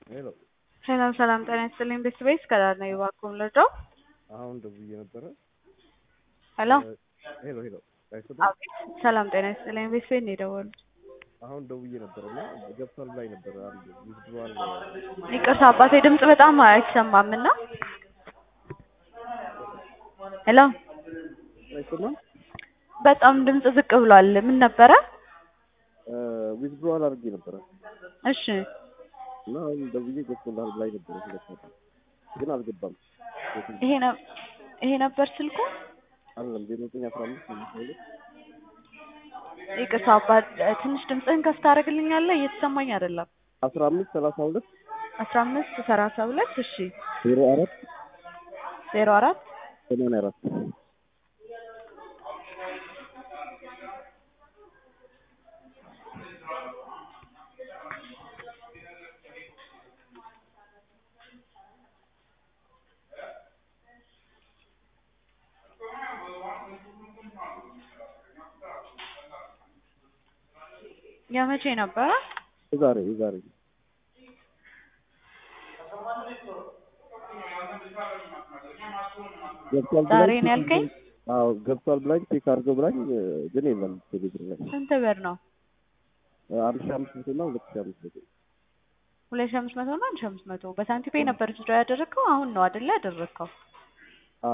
ሄሎ ሰላም ሰላም፣ ጤና ይስጥልኝ ቤተሰቤት ከዳር ነው እባክዎን ልርዳው? አሁን ደውዬ ነበረ። ሄሎ ሄሎ ሄሎ አይሰማም? አቤት፣ ሰላም ጤና ይስጥልኝ ቤተሰቤት ነው የደወሉት። አሁን ደውዬ ነበረ እና ገብቷል ላይ ነበረ አንድ ይዝዋል ይቅርታ አባቴ ድምጽ በጣም አይሰማም እና ሄሎ አይሰማም? በጣም ድምጽ ዝቅ ብሏል። ምን ነበረ? ዊዝድሮዋል አድርጌ ነበረ እሺ እና አሁን ደውዬ ገብቶልሃል ላይ ነበረ ሁለት ነበር ግን አልገባም። ይሄ ነው ይሄ ነበር ስልኩ። አይደለም ዜሮ ዘጠኝ አስራ አምስት አምስት ሁለት ይቅርታ አባት ትንሽ ድምጽህን ከፍ ታደርግልኛለህ? እየተሰማኝ አይደለም። አስራ አምስት ሰላሳ ሁለት አስራ አምስት ሰላሳ ሁለት እሺ ዜሮ አራት ዜሮ አራት ሰማንያ አራት የመቼ ነበረ? የዛሬ የዛሬ ገብቷል ብላኝ ዛሬ ነው ያልከኝ? አዎ ገብቷል ብላኝ ቼክ አድርገው ብላኝ ግን የለም ቴሌብር ላይ ስንት ብር ነው? አንድ ሺህ አምስት መቶ እና ሁለት ሺህ አምስት መቶ ሁለት ሺህ አምስት መቶ እና አንድ ሺህ አምስት መቶ በሳንቲም ፔይ ነበር ዊዝድሮው ያደረግከው? አሁን ነው አይደለ ያደረግከው?